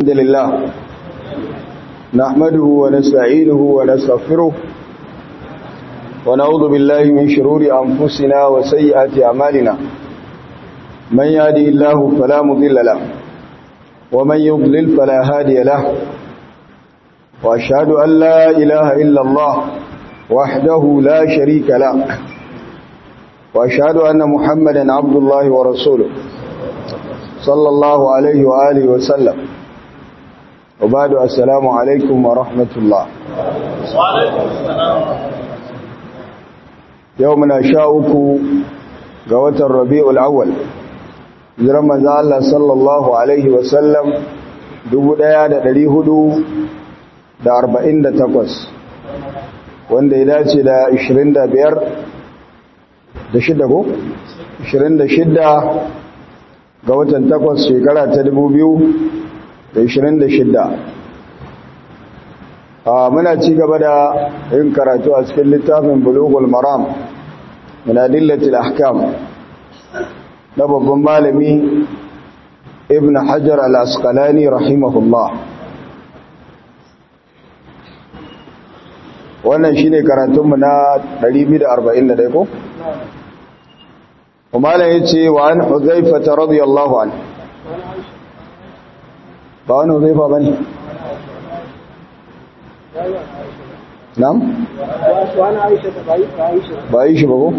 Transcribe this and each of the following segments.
الحمد لله نحمده ونستعينه ونستغفره ونعوذ بالله من شرور أنفسنا وسيئات أعمالنا من يهدي الله فلا مضل له ومن يضلل فلا هادي له وأشهد أن لا إله إلا الله وحده لا شريك له وأشهد أن محمدا عبد الله ورسوله صلى الله عليه وآله وسلم وبعد السلام عليكم ورحمة الله وعليكم السلام يومنا شاءكم قوة الربيع الأول jiran manzo Allah sallallahu alaihi wasallam 1448 wanda ya dace da 25 da shida ko 26 ga watan 8 shekara ta 2026 a muna ci gaba da yin karatu a cikin littafin bulugul maram min adillatil ahkam na babban malami ibn hajar al-asqalani rahimahullah wannan shine karatunmu na 241 ko malam yace wa an huzaifa radiyallahu anhu ba wani huzaifa bane nam ba yi shi ba ko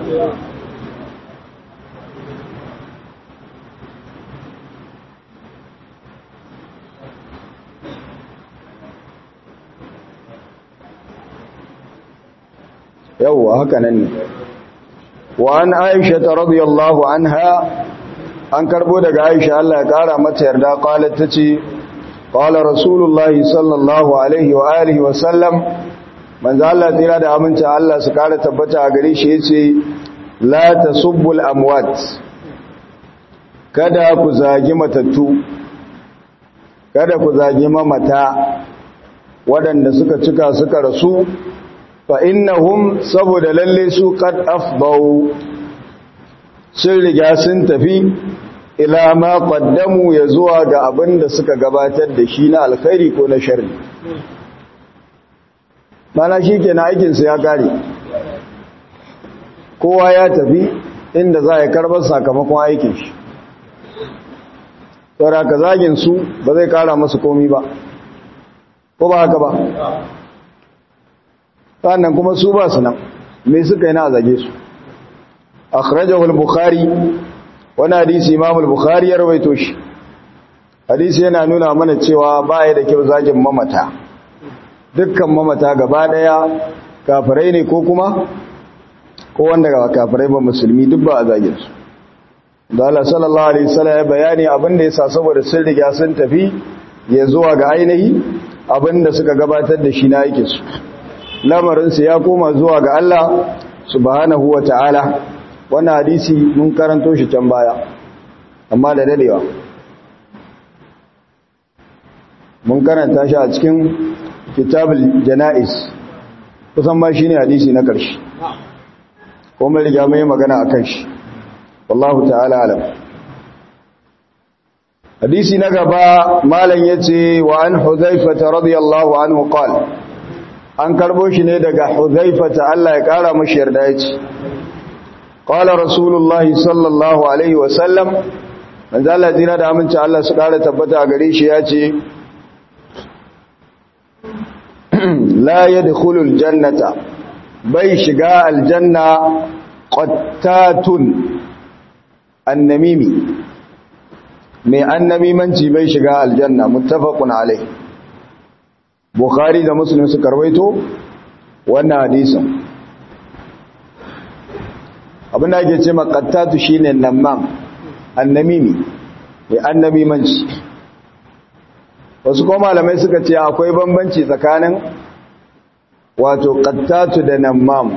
yawwa haka nan ne wa an aisha ta radiyallahu anha an karbo daga aisha Allah ya kara mata yarda qalat tace qala rasulullahi sallallahu alaihi wa alihi wa sallam manzo Allah tira da aminta Allah su kara tabbata a gare shi yace la tasubbul amwat kada ku zagi matattu kada ku zagi mamata waɗanda suka cika suka rasu fa innahum saboda lalle su qad afdau sun riga sun tafi ila ma qaddamu ya zuwa ga abin da suka gabatar da shi na alkhairi ko na sharri mana shikenan aikin sa ya kare kowa ya tafi inda za ya karbar sakamakon aikin shi saboda ka zagin su ba zai kara masu komi ba ko ba haka ba sannan kuma su ba su nan me suka yi na zage su akhrajahu al-bukhari wani hadisi imam al-bukhari ya rawaito shi hadisi yana nuna mana cewa ba ya da kyau zagin mamata dukkan mamata gaba daya kafirai ne ko kuma ko wanda ga kafirai ba musulmi duk ba a zagin su da Allah sallallahu alaihi wasallam ya bayani abin da yasa saboda sun riga sun tafi ya zuwa ga ainihi abin da suka gabatar da shi na aikin su lamarinsu ya koma zuwa ga Allah subhanahu wa ta'ala wannan hadisi mun karanto shi can baya amma da dadewa mun karanta shi a cikin kitabul jana'is kusan ma shine hadisi na ƙarshe ko mai riga mai magana akan shi wallahu ta'ala alam hadisi na gaba malam yace wa an huzaifah radiyallahu anhu qala an karbo shi ne daga huzaifata Allah ya kara mashi yarda ya ce qala rasulullahi sallallahu alaihi wasallam manzo Allah jira da aminci Allah su kara tabbata a gare shi ya ce la yadkhulul jannata bai shiga aljanna qattatun annamimi mai annamimanci bai shiga aljanna muttafaqun alaihi Bukhari da Muslim suka rawaito wannan hadisin. Abin da ake ce maqattatu shine namam, annamimi, mai annamimanci. Wasu kuma malamai suka ce akwai bambanci tsakanin wato qattatu da namam.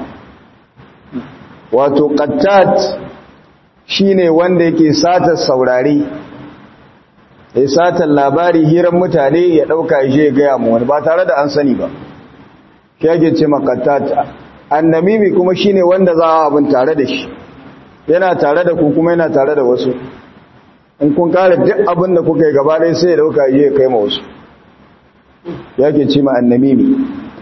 Wato qattat shine wanda yake sata saurari ya satan labari hiran mutane ya ɗauka ya je gaya mu wani ba tare da an sani ba shi yake ce makattata annamimi kuma shine wanda za a abin tare da shi yana tare da ku kuma yana tare da wasu in kun kare duk abin da kuka yi gaba ɗaya sai ya ɗauka ya je kai ma wasu yake ce ma annamimi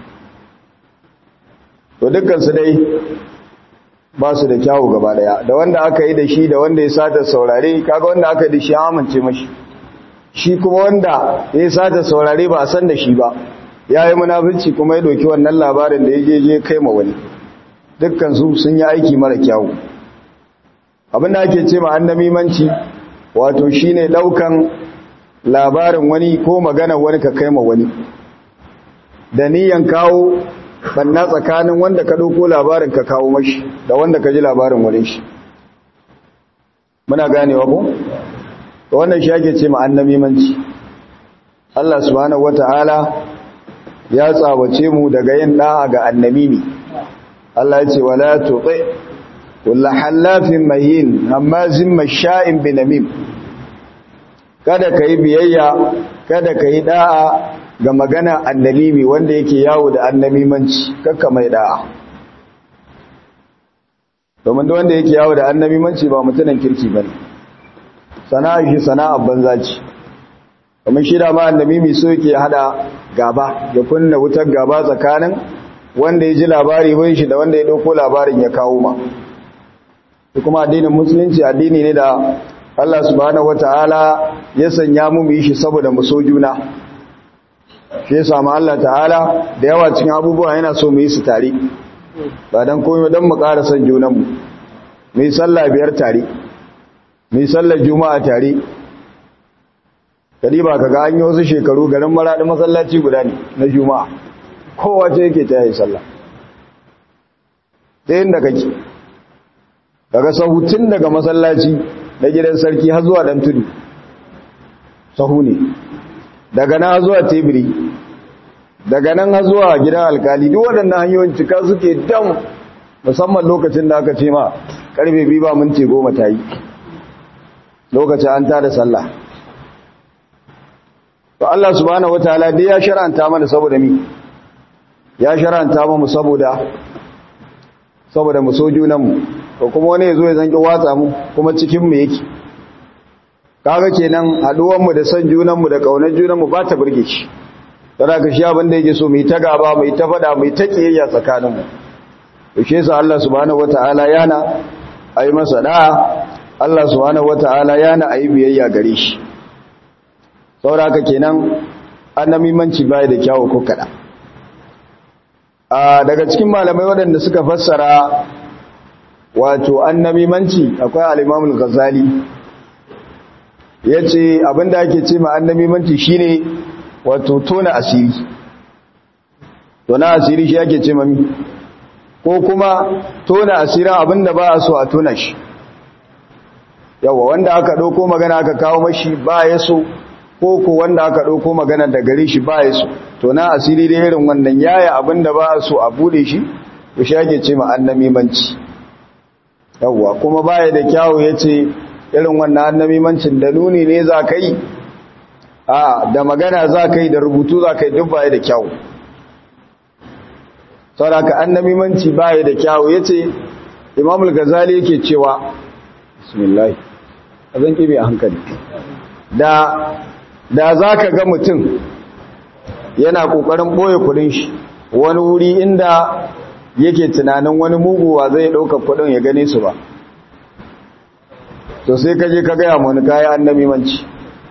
to dukkan su dai ba su da kyawu gaba daya da wanda aka yi da shi da wanda ya sata saurare kaga wanda aka yi da shi amince mashi shi kuma wanda ya sata saurare ba a san da shi ba ya yi munafurci kuma ya doki wannan labarin da ya je je kai ma wani dukkan su sun yi aiki mara kyawu abin da ake ce ma annamimanci wato shine daukan labarin wani ko maganar wani ka kai ma wani da niyan kawo banna tsakanin wanda ka dauko labarin ka kawo mashi da wanda ka ji labarin wani shi muna ganewa ko to wannan shi ake ce ma annamimanci Allah subhanahu wataala ya tsawace mu daga yin da'a ga annamimi Allah ya ce wala tuti kullu halafin mahin hammazin masha'in binamim kada kai biyayya kada kai da'a ga magana annamimi wanda yake yawo da annamimanci kakka mai da'a domin da wanda yake yawo da annamimanci ba mutumin kirki bane sana'a shi sana'a banza ce kamar shi da ma annamimi so yake hada gaba ya kunna wutar gaba tsakanin wanda ya ji labari bai shi da wanda ya dauko labarin ya kawo ma kuma addinin musulunci addini ne da Allah subhanahu wataala ya sanya mu yi shi saboda mu so juna shi yasa ma Allah ta'ala da yawa cikin abubuwa yana so mu yi su tare ba dan komai dan mu ƙara son junan mu mu yi sallah biyar tare mu yi sallar juma'a tare kadi ba kaga an yi wasu shekaru garin maradi masallaci guda ne na juma'a kowace yake ta yi sallah ta yin da kake daga sahutun daga masallaci na gidan sarki har zuwa dan tudu sahu ne daga nan zuwa tebiri daga nan har zuwa gidan alkali duk waɗannan hanyoyin cika suke dam musamman lokacin da aka ce ma karfe biyu ba minti goma ta yi lokacin an tada sallah to Allah subhanahu wataala dai ya shar'anta mana saboda mi ya shar'anta mu saboda saboda mu so junan mu to kuma wani yazo ya zanki watsa mu kuma cikin mu yake kaga kenan haduwan mu da san junan mu da kaunar junan mu ba ta burge shi dan haka shi abin da yake so mu yi ta gaba mu yi ta fada mu yi ta kiyayya tsakanin mu to shi yasa Allah subhanahu wataala yana ayi masa da'a Allah subhanahu wataala yana ayi biyayya gare shi saboda haka kenan annamimanci bai da kyawu ko kada a daga cikin malamai waɗanda suka fassara wato annamimanci akwai al-Imam al-Ghazali yace abinda ake ce ma annamimanci shine wato tona asiri tona asiri shi ake ce mami ko kuma tona asirin abinda ba a so a tona shi yawa wanda aka ɗauko magana aka kawo mashi ba ya so ko ko wanda aka ɗauko magana da gare shi ba ya so to na asiri da irin wannan yaya abin da ba so a bude shi to shi ake ce ma annamimanci yawwa kuma baya da kyawu ya ce irin wannan annamimancin da nuni ne za ka yi a da magana za ka yi da rubutu za ka yi duk baya da kyawu sauraka annamimanci baya da kyawu ya ce imamul gazali yake cewa bismillah a zan ƙibe a hankali da da za ka ga mutum yana ƙoƙarin ɓoye kudin shi wani wuri inda yake tunanin wani muguwa zai ɗauka kudin ya gane su ba to sai kaje ka gaya wani kayan annabi manci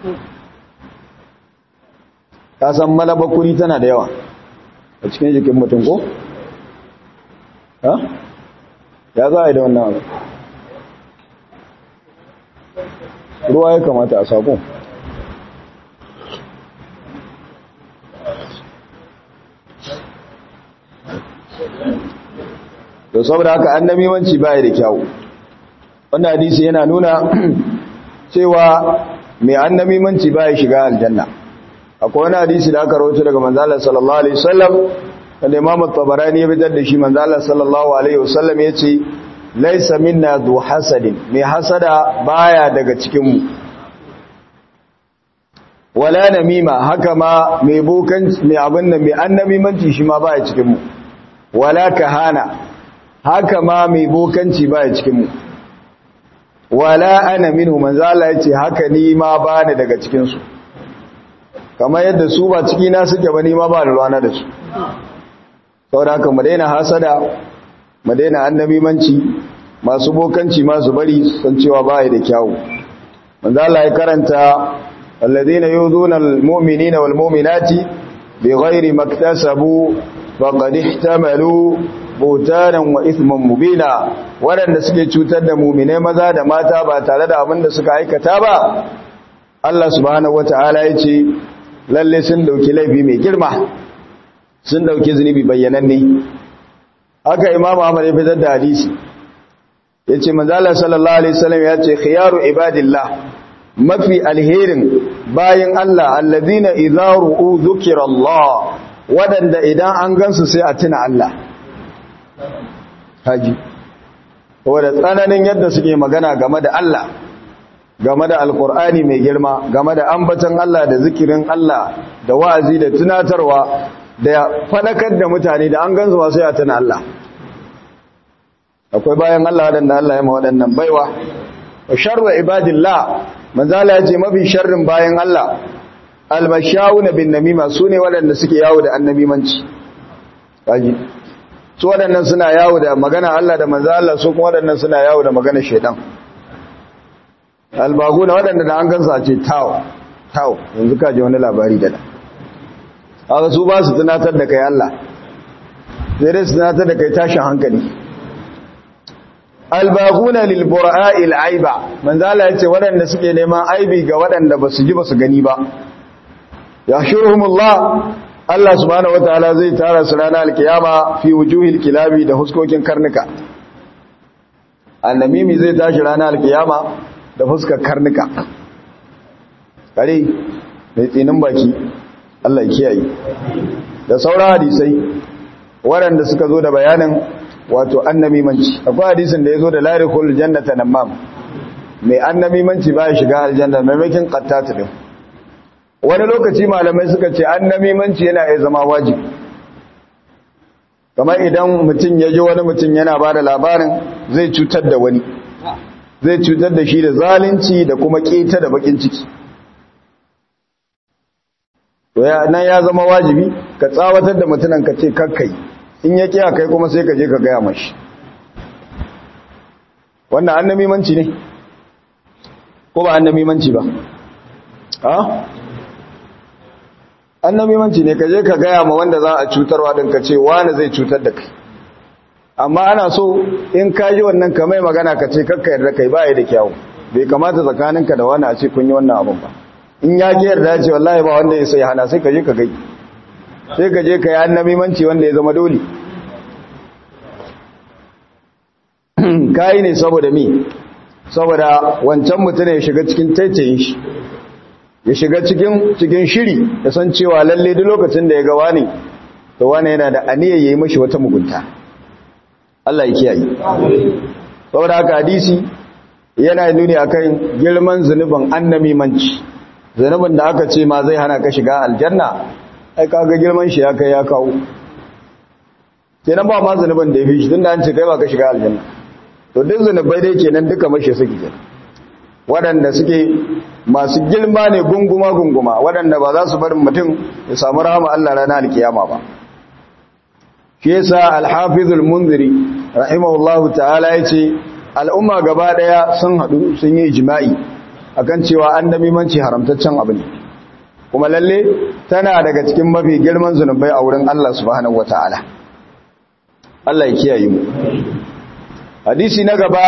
ka san malaba kuri tana da yawa a cikin jikin mutum ko? ha? ya za a yi da wannan abu ruwa ya kamata a sakon to saboda haka annabiwanci baya da kyau wannan hadisi yana nuna cewa mai annabiwanci baya shiga aljanna akwai wani hadisi da aka rawaito daga manzalar sallallahu alaihi wasallam wanda Imam at-Tabarani ya bidar da shi manzalar sallallahu alaihi wasallam yace laysa minna dhu hasadin mai hasada baya daga cikin mu wala namima haka ma mai bokan mai abin nan mai annamimanci shi ma baya cikin mu wala kahana haka ma mai bokanci baya cikin mu wala ana minhu manzo Allah yace haka ni ma bani daga cikin su kamar yadda su ba ciki na suke ba ni ma ba da ruwana da su saboda haka mu daina hasada mu daina annabimanci masu bokanci masu bari san cewa ba da kyawu manzo Allah ya karanta alladhina yuzuna almu'minina walmu'minati bighairi maktasabu faqad ihtamalu butanan wa ithman mubina waɗanda suke cutar da mu'minai maza da mata ba tare da abin da suka aikata ba Allah subhanahu wataala ya ce lalle sun dauki laifi mai girma sun dauki zunubi bayyananne haka imam Ahmad ya fitar da hadisi yace manzo Allah sallallahu alaihi wasallam yace khiyaru ibadillah mafi alherin bayin Allah alladhina idza ru'u dhikrallah wadanda idan an gansu sai a tuna Allah haji wanda tsananin yadda suke magana game da Allah game da alkur'ani mai girma game da ambatan Allah da zikirin Allah da wa'azi da tunatarwa da fadakar da mutane da an gansu ba sai a tuna Allah akwai bayan Allah waɗanda Allah ya ma waɗannan baiwa wa sharru ibadillah manzo Allah ya ce mafi sharrin bayan Allah almashawuna bin namima sune waɗanda suke yawo da annabimanci kaji su waɗannan suna yawo da magana Allah da manzo Allah su kuma waɗannan suna yawo da magana shedan albaguna waɗanda da an gansa ce tawo tawo yanzu ka ji wani labari da da haka su ba su tunatar da kai Allah sai dai su tunatar da kai tashin hankali albaguna lil bura'il aiba manzo Allah yace waɗanda suke neman aibi ga waɗanda basu ji basu gani ba yahshuruhumullah Allah subhanahu wataala zai tara su ranar alkiyama fi wujuhil kilabi da huskokin karnuka annamimi zai tashi ranar alkiyama da fuskar karnuka kare mai tsinin baki Allah ya kiyaye da sauran hadisai waɗanda suka zo da bayanin wato annamimanci akwai hadisin da ya zo da larikul jannata namam mai annamimanci ba ya shiga aljanna maimakin qattatu din wani lokaci malamai suka ce annamimanci yana iya zama wajibi kamar idan mutum ya ji wani mutum yana ba da labarin zai cutar da wani zai cutar da shi da zalunci da kuma keta da bakin ciki to ya nan ya zama wajibi ka tsawatar da mutunan ka ce kakkai in ya kiya kai kuma sai ka je ka gaya mashi wannan annamimanci ne ko ba annamimanci ba ha annamimanci ne ka je ka gaya ma wanda za a cutarwa din ka ce wani zai cutar da kai amma ana so in ka ji wannan ka mai magana ka ce kakka yarda kai ba ya da kyawu bai kamata tsakaninka da wani a ce kun yi wannan abin ba in ya ki yarda ce wallahi ba wanda ya sai hana sai ka je ka gai sai ka je ka yi annamimanci wanda ya zama dole kayi ne saboda mi saboda wancan mutum ya shiga cikin taitayin shi ya shiga cikin cikin shiri ya san cewa lalle duk lokacin da ya ga wani to wani yana da aniyar yayi mashi wata mugunta Allah ya kiyaye saboda haka hadisi yana nuni akan girman zunubin annamimanci zunubin da aka ce ma zai hana ka shiga aljanna ai kaga girman shi ya kai ya kawo kenan ba ma zunubin da ya fi shi tunda an ce kai ba ka shiga aljanna to duk zunubai dai kenan duka mashi suke kenan waɗanda suke masu girma ne gunguma gunguma waɗanda ba za su barin mutum ya samu rahama Allah ranar alkiyama ba shi yasa al-hafizul munziri rahimahullahu ta'ala yace al'umma gaba daya sun hadu sun yi ijma'i akan cewa annabimanci haramtaccen abu ne kuma lalle tana daga cikin mafi girman zunubai a wurin Allah subhanahu wataala Allah ya kiyaye mu hadisi na gaba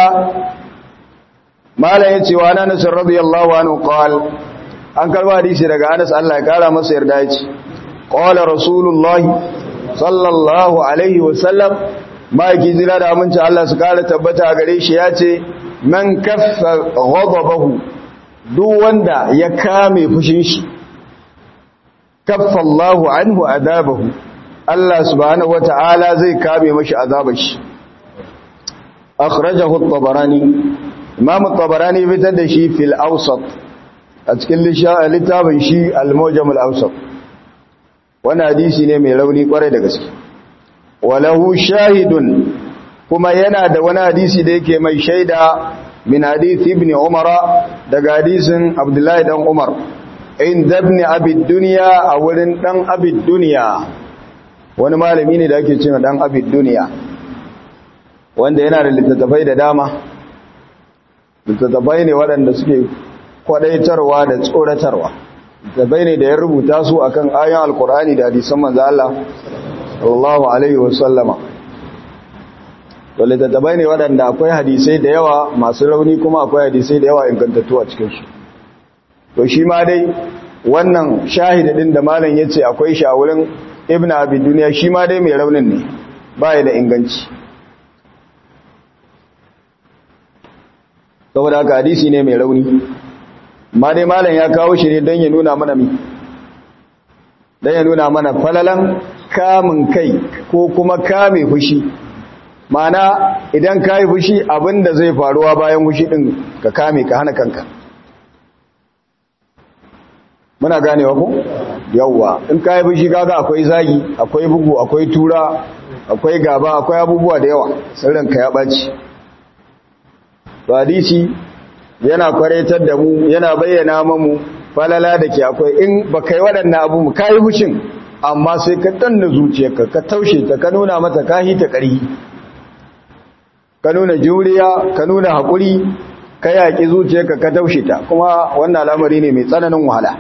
malam yace wa Anas radiyallahu anhu qal an karba hadisi daga Anas Allah ya kara masa yarda yace qala rasulullahi sallallahu alaihi wasallam maki zira da aminci Allah su kara tabbata gare shi yace man kaffa ghadabahu duk wanda ya kame fushin shi kaffa Allahu anhu adabahu Allah subhanahu wata'ala zai kame mashi azabar shi akhrajahu at-tabarani imam at-tabarani fitar da shi fil awsat a cikin littafin shi al-mujam al-awsat wannan hadisi ne mai rauni kwarai da gaske walahu shahidun kuma yana da wani hadisi da yake mai shaida min hadisi ibn umara daga hadisin abdullahi dan umar inda ibn abid duniya a wurin dan abid duniya wani malami ne da ake cewa dan abid duniya wanda yana da littattafai da dama littattafai ne waɗanda suke kwadaitarwa da tsoratarwa littattafai ne da ya rubuta su akan ayan alkur'ani da hadisan manzo Allah sallallahu alaihi wasallama to littattafai ne waɗanda akwai hadisai da yawa masu rauni kuma akwai hadisai da yawa ingantattu a cikinsu to shi ma dai wannan shahidin da malam ya ce akwai shi a wurin ibn abi duniya shi ma dai mai raunin ne ba da inganci saboda haka hadisi ne mai rauni ma dai malam ya kawo shi ne don ya nuna mana mi don ya nuna mana falalan kamun kai ko kuma kame fushi mana idan ka yi fushi abinda zai faruwa bayan fushi din ka kame ka hana kanka muna ganewa ku yawwa in ka yi fushi kaga akwai zagi akwai bugu akwai tura akwai gaba akwai abubuwa da yawa sirrinka ya ɓaci hadisi yana kwaretar da mu yana bayyana mamu falala da ke akwai in ba kai waɗannan abu ka yi fushin amma sai ka danna zuciyarka ka taushe ta ka nuna mata kahi ta ƙarhi ka nuna juriya ka nuna haƙuri ka yaƙi zuciyarka ka taushe ta kuma wannan al'amari ne mai tsananin wahala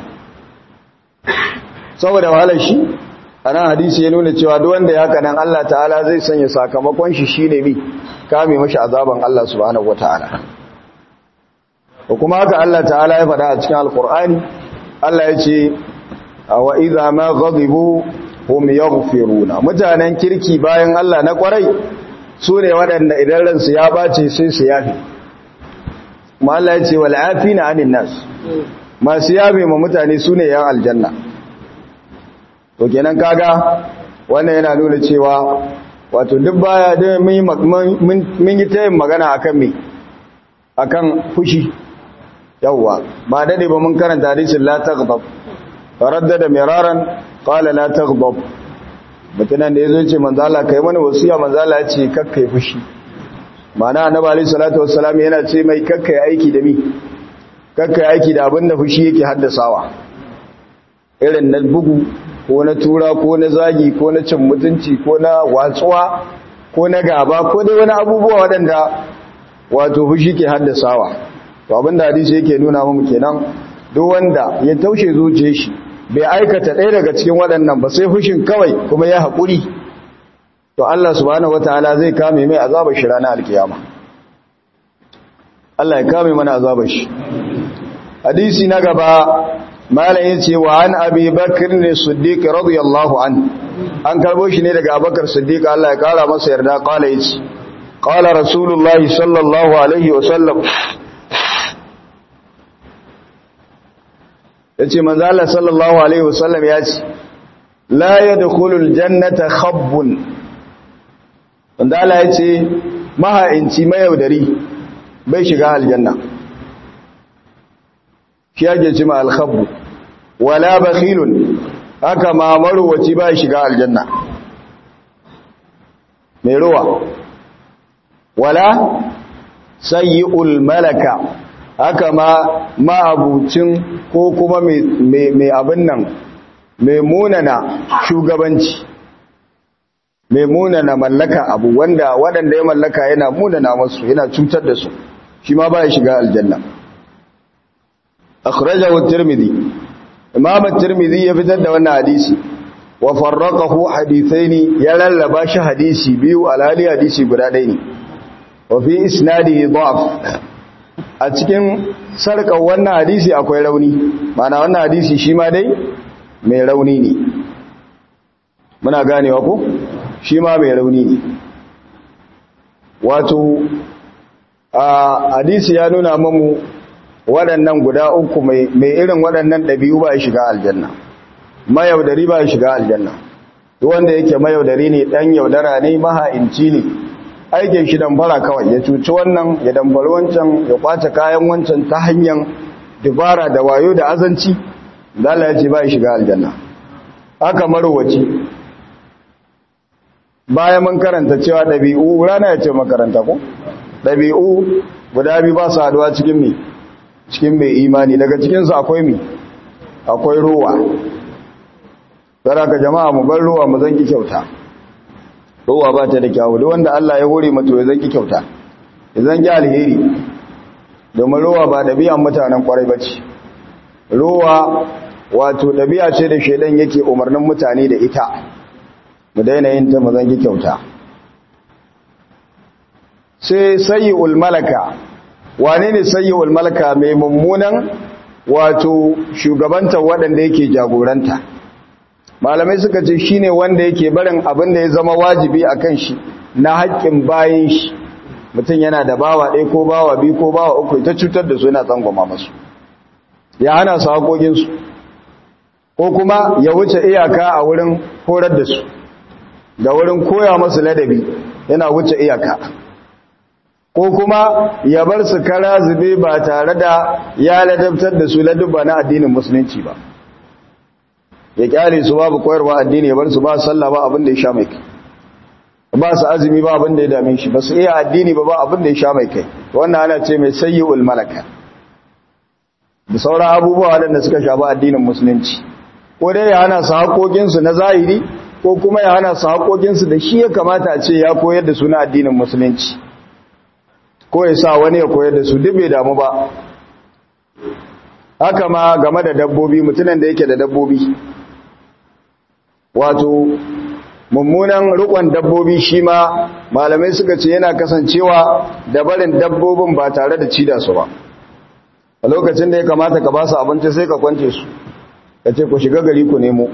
saboda wahalar shi a nan hadisi ya nuna cewa duk wanda ya kanan Allah ta'ala zai sanya sakamakon shi shine mi kame mashi azaban Allah subhanahu wata'ala ko kuma haka Allah ta'ala ya faɗa a cikin alkur'ani Allah ya ce wa idza ma ghadibu hum yaghfiruna mutanen kirki bayan Allah na kwarai su ne waɗanda idan ransu ya bace sai su yafi kuma Allah ya ce wal afina anin nas masu yabe ma mutane su ne yan aljanna to kenan kaga wannan yana nuna cewa wato duk baya da mun yi ta yin magana akan me akan fushi yawwa ba dade ba mun karanta hadisin la taghdab faraddada miraran qala la taghdab mutunan da yazo ce manzo Allah kai mana wasiya manzo Allah ya ce kakkai fushi mana annabi alayhi salatu wassalam yana ce mai kakkai aiki da mi kakkai aiki da abinda fushi yake haddasawa irin na bugu ko na tura ko na zagi ko na cin mutunci ko na watsuwa ko na gaba ko dai wani abubuwa waɗanda wato fushi ke haddasawa to abinda hadisi yake nuna mu kenan duk wanda ya taushe zuciyar shi bai aikata ɗaya daga cikin waɗannan ba sai fushin kawai kuma ya haƙuri to Allah subhanahu wataala zai kame mai azabar shi ranar alkiyama Allah ya kame mana azabar shi hadisi na gaba malam yace wa an abi bakr ne siddiq radiyallahu an an karbo shi ne daga abubakar siddiq Allah ya kara masa yarda kala yace qala rasulullah sallallahu alaihi wa sallam yace manzo Allah sallallahu alaihi wa sallam yace la yadkhulul jannata khabbun wanda Allah yace maha'inci mayaudari bai shiga aljanna shi ake ce ma alkhabbu wala bakhilun haka ma marwaci ba shiga aljanna mai ruwa wala sayyi'ul malaka haka ma ma'abucin ko kuma mai abin nan mai munana shugabanci mai munana mallaka abu wanda waɗanda ya mallaka yana munana masu yana cutar da su shi ma ba ya shiga aljanna akhrajahu at-tirmidhi imam at-tirmidhi ya fitar da wannan hadisi wa farraqahu hadithaini ya lallaba shi hadisi biyu alhali hadisi guda ɗaya ne wa fi isnadihi da'f a cikin sarkar wannan hadisi akwai rauni mana wannan hadisi shi ma dai mai rauni ne muna ganewa ko shi ma mai rauni ne wato a hadisi ya nuna mamu waɗannan guda uku mai irin waɗannan ɗabi'u ba ya shiga aljanna mayaudari ba ya shiga aljanna duk wanda yake mayaudari ne ɗan yaudara ne maha'inci ne aikin shi damfara kawai ya cuci wannan ya damfari wancan ya kwace kayan wancan ta hanyar dubara da wayo da azanci dala ya ce ba ya shiga aljanna haka marowaci bayan mun karanta cewa ɗabi'u rana ya ce makaranta ko ɗabi'u guda biyu ba su haduwa cikin mai cikin mai imani daga cikinsu akwai mi akwai ruwa ka jama'a mu bar ruwa mu zanki kyauta ruwa ba ta da kyawu duk wanda Allah ya hore mata ya zanki kyauta ya zanki alheri domin ruwa ba ɗabi'an mutanen kwarai bace ruwa wato ɗabi'a ce da shedan yake umarnin mutane da ita mu daina yin ta mu zanki kyauta sai sayyi'ul malaka wane ne sayyi'ul malaka mai mummunan wato shugabanta waɗanda yake jagoranta malamai suka ce shine wanda yake barin abin da ya zama wajibi a kan shi na haƙƙin bayan shi mutum yana da bawa ɗaya ko bawa biyu ko bawa uku ta cutar da su yana tsangwama masu ya hana su haƙoƙinsu ko kuma ya wuce iyaka a wurin horar da su da wurin koya masu ladabi yana wuce iyaka ko kuma ya bar su kara zube ba tare da ya ladabtar da su ladubba na addinin musulunci ba ya kyale su babu koyarwa addini ya bar su ba sallah ba abin da ya sha mai kai ba su azumi ba abin da ya dame shi ba su iya addini ba ba abin da ya sha mai kai wannan ana ce mai sayyi'ul malaka da sauran abubuwa waɗanda suka shafi addinin musulunci ko dai ya hana su haƙoƙinsu na zahiri ko kuma ya hana su haƙoƙinsu da shi ya kamata a ce ya koyar da su na addinin musulunci ko ya sa wani ya koyar da su duk bai damu ba haka ma game da dabbobi mutumin da yake da dabbobi wato mummunan rikon dabbobi shi ma malamai suka ce yana kasancewa da barin dabbobin ba tare da cida su ba a lokacin da ya kamata ka ba su abinci sai ka kwance su ka ce ku shiga gari ku nemo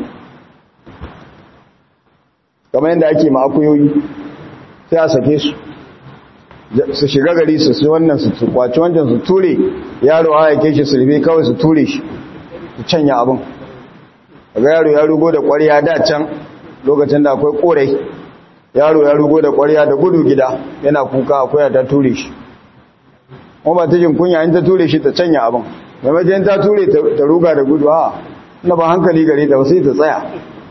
kamar yadda ake ma'akuyoyi sai a sake su su shiga gari su su wannan su kwaci wancan su ture yaro a yake shi sulbe kawai su ture shi su canya abin daga yaro ya rugo da ƙwarya da can lokacin da akwai ƙorai yaro ya rugo da ƙwarya da gudu gida yana kuka akwai ta ture shi kuma ba ta jin kunya in ta ture shi ta canya abin maimakon ta ture ta ruga da gudu a na ba hankali gare ta sai ta tsaya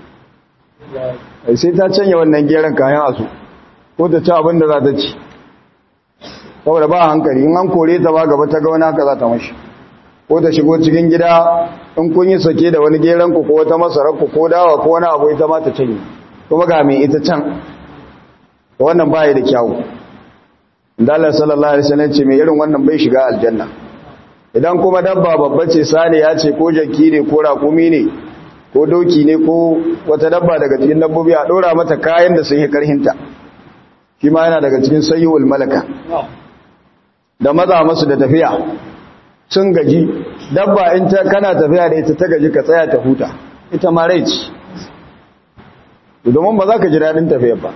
sai ta canya wannan geran kayan asu ko ta ci abin da za ta ci saboda ba hankali in an kore ta ba gaba ta ga wani haka za ta mashi ko ta shigo cikin gida in kun yi sake da wani geran ku ko wata masarar ku ko dawa ko wani abu ita ma ta cinye kuma ga mai ita can wannan ba da kyawu da Allah sallallahu alaihi wasallam ce mai irin wannan bai shiga aljanna idan kuma dabba babba ce sani ya ce ko jaki ne ko raƙumi ne ko doki ne ko wata dabba daga cikin dabbobi a ɗora mata kayan da sun yi karhinta shi ma yana daga cikin sayyul malaka da maza masu da tafiya sun gaji dabba in ta kana tafiya da ita ta gaji ka tsaya ta huta ita ma rai ce domin ba za ka ji daɗin tafiyar ba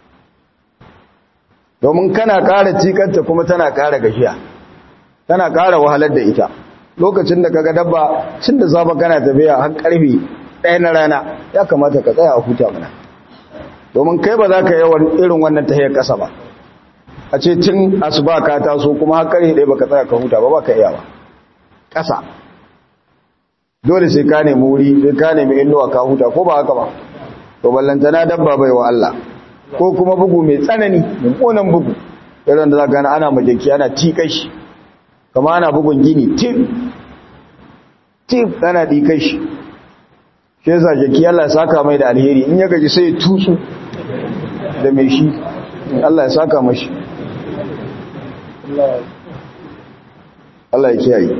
domin kana ƙara cikanta kuma tana ƙara gajiya tana ƙara wahalar da ita lokacin da kaga dabba cin da safa kana tafiya har ƙarfe ɗaya na rana ya kamata ka tsaya a huta mana domin kai ba za ka yi irin wannan tahiyar ƙasa ba a ce tun asuba ka taso kuma har ƙarfe ɗaya baka tsaya ka huta ba ba ka iya ba ƙasa dole sai ka nemi wuri sai ka nemi inuwa ka huta ko ba haka ba to ballantana dabba bai wa Allah ko kuma bugu mai tsanani mummunan bugu irin da za ka ana majaki ana tikai shi kama ana bugun gini tip tip ana dikai shi shi yasa jaki Allah ya saka mai da alheri in ya gaji sai ya tutsu da mai shi Allah ya saka mashi Allah ya kiyaye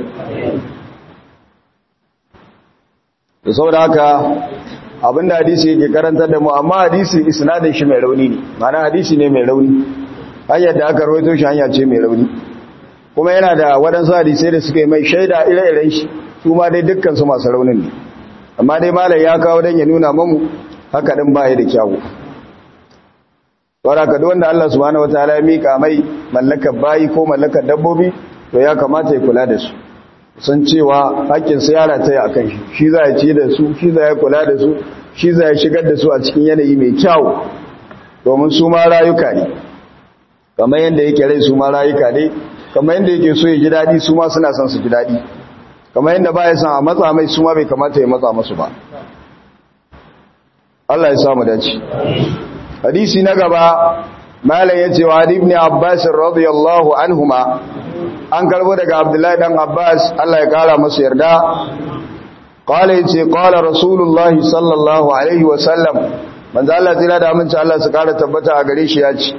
da saboda haka abinda hadisi yake karantar da mu amma hadisi isnadin shi mai rauni ne ma'ana hadisi ne mai rauni hanyar da aka rawaito shi hanya ce mai rauni kuma yana da waɗansu hadisai da suka yi mai shaida ire-iren shi su ma dai dukkan su masu raunin ne amma dai malai ya kawo don ya nuna mamu haka ɗin baya da kyawu saboda ka wanda Allah subhanahu wataala ya mika mai mallakar bayi ko mallakar dabbobi to ya kamata ya kula da su sun cewa haƙƙinsu yara ta yi a kan shi shi za ya ci da su shi za ya kula da su shi za ya shigar da su a cikin yanayi mai kyau domin su ma rayuka ne kamar yadda yake rai su ma rayuka ne kamar yadda yake so ya ji daɗi su ma suna son su ji daɗi kamar yadda ba ya son a matsa mai su ma bai kamata ya matsa masu ba Allah ya samu dace hadisi na gaba malam ya ce wa ibn abbas radiyallahu anhuma an karbo daga abdullahi dan abbas Allah ya kara masa yarda qala yace qala rasulullahi sallallahu alaihi wa sallam manzo Allah tsira da aminci Allah su kara tabbata a gare shi ya ce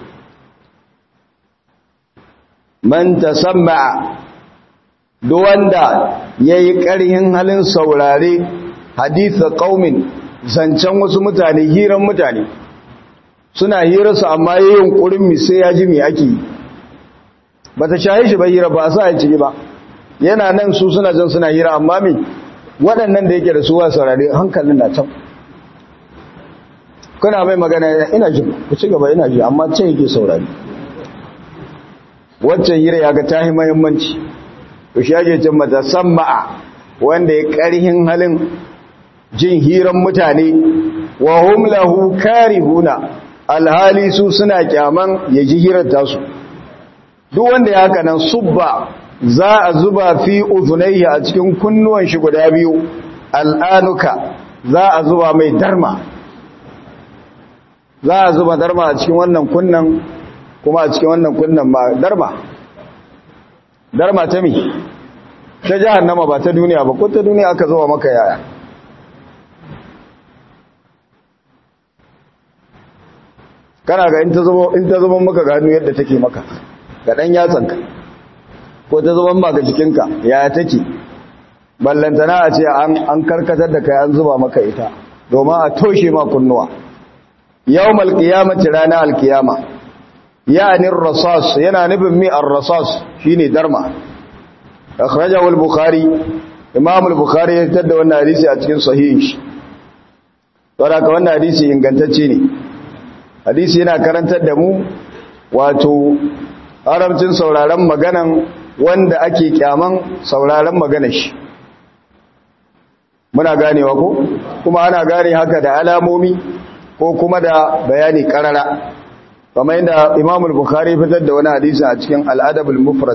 man tasamma duk wanda yayi ƙarhin halin saurare haditha qaumin zancen wasu mutane hiran mutane suna hirarsu amma yayin kurin mi sai ya ji me ake yi bata shaye shi ba hira ba sa ya ciki ba yana nan su suna jan suna hira amma me waɗannan da yake da su wa saurare hankalin na can kuna mai magana ina ji ku ci gaba ina ji amma can yake saurari waccan hira ya ga tahi muhimmanci to shi yake cin mata samma'a wanda ya karhin halin jin hiran mutane wa hum lahu karihuna alhali su suna kyaman ya ji hirar tasu duk wanda ya haka nan subba za a zuba fi uzunayhi a cikin kunnuwan shi guda biyu al'anuka za a zuba mai darma za a zuba darma a cikin wannan kunnan kuma a cikin wannan kunnan ma darma darma ta mi ta jahannama ba ta duniya ba ko ta duniya aka zuba maka yaya kana ga in ta zuba in ta zuba maka gano yadda take maka ga dan yatsanka ko ta zuba maka jikinka yaya take ballantana a ce an an karkatar da kai an zuba maka ita domin a toshe ma kunnuwa yawmal qiyamati rana alqiyama yani ar-rasas yana nufin mi ar-rasas shine darma akhrajahu al-bukhari imam al-bukhari ya tada wannan hadisi a cikin sahihin shi saboda wannan hadisi ingantacce ne hadisi yana karantar da mu wato haramcin sauraron maganan wanda ake kyaman sauraron maganar shi muna ganewa ko kuma ana gane haka da alamomi ko kuma da bayani karara kamar yadda Imam al-Bukhari fitar da wani hadisi a cikin Al-Adab al-Mufrad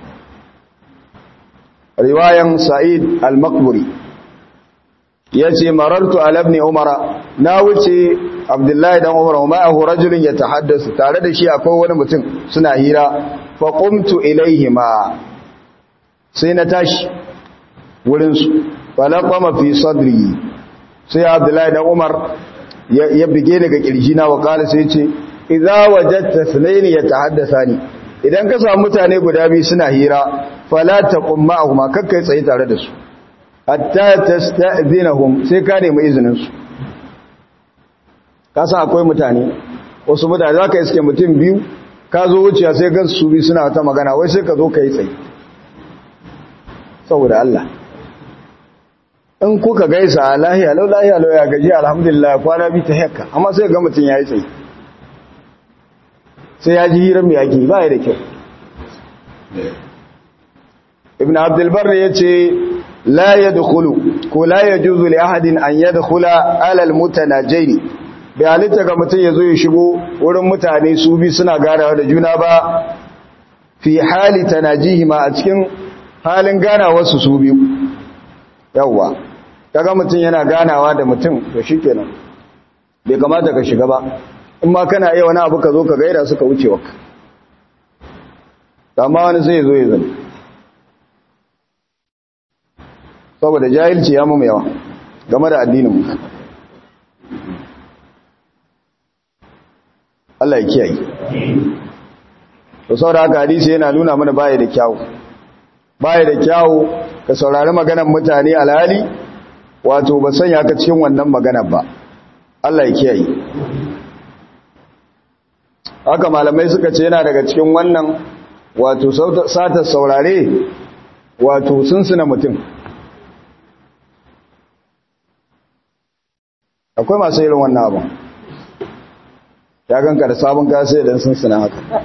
riwayan Sa'id al-Maqburi yace marartu ala ibn Umar na wuce Abdullahi dan Umar wa ma'ahu rajulun yatahaddasu tare da shi akwai wani mutum suna hira fa qumtu ilayhima sai na tashi wurin su falaqama fi sadri sai Abdullahi dan Umar ya bige daga kirjina wa kala sai ce idza wajadta sunaini yatahaddathani idan ka samu mutane guda biyu suna hira fala taqum ma'ahuma kakkai tsaye tare da su hatta tasta'zinahum sai ka nemi izinin su ka san akwai mutane wasu mutane zaka iske mutum biyu ka zo wuciya sai gan su biyu suna ta magana wai sai ka zo kai tsaye saboda Allah in kuka gaisa lahiya lau lahiya lau ya gaji alhamdulillah kwana bi ta hekka amma sai ga mutum ya yi tsaye sai ya ji hirar mai ake ba ya da kyau ibn abdulbar ya ce la ya dukulu ko la ya juzu li ahadin an ya dukula alal mutana jaini bai halitta ga mutum ya zo ya shigo wurin mutane su bi suna ganawa da juna ba fi hali tanajihima a cikin halin ganawarsu su biyu yawwa kaga mutum yana ganawa da mutum to shikenan bai kamata ka shiga ba in ma kana iya wani abu ka zo ka gaida suka wuce waka amma wani sai zo ya zama saboda jahilci ya mu yawa game da addinin mu Allah ya kiyaye to saboda haka hadisi yana nuna mana baya da kyawu baya da kyawu ka saurari maganar mutane alhali wato ba sanya ka cikin wannan maganar ba Allah ya kiyaye haka malamai suka ce yana daga cikin wannan wato sata saurare wato sunsuna mutum akwai masu irin wannan abin ya ganka da sabon kasa idan sunsuna haka